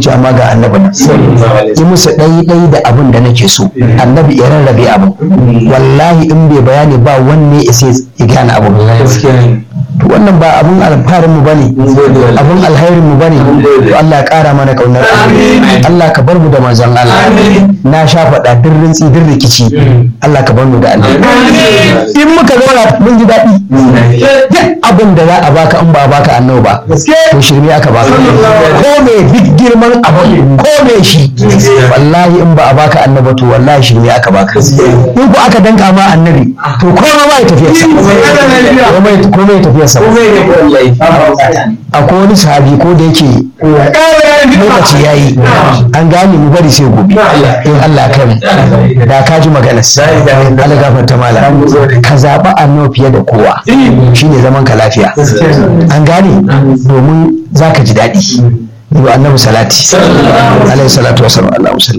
ce amma ga annabi nan yi musu ɗai ɗai da abin da nake so annabi ya rarrabe abin wallahi in bai bayani ba wanne ya sai ya gane abin to wannan ba abun alfarin mu bane abun alhairin mu bane to Allah ya kara mana kaunar Allah ka bar mu da manzon Allah na sha faɗa duk rintsi duk rikici Allah ka bar mu da Allah in muka zauna mun ji daɗi duk abin da za a baka in ba a baka annabi ba to shirme aka baka ko me duk girman abin ko me shi wallahi in ba a baka annabi to wallahi shirme aka baka in ko aka danka ma annabi to komai ma ya tafiya komai komai ya tafiya sa akwai wani sahabi ko da yake lokaci ya yi an gane mu bari sai gobe in Allah kan da ka ji magana Allah gafarta mala ka zaɓi annabi fiye da kowa shine zaman ka lafiya an gane domin za ka ji daɗi yi wa annabi salati alaihi salatu wasallam Allahu sallam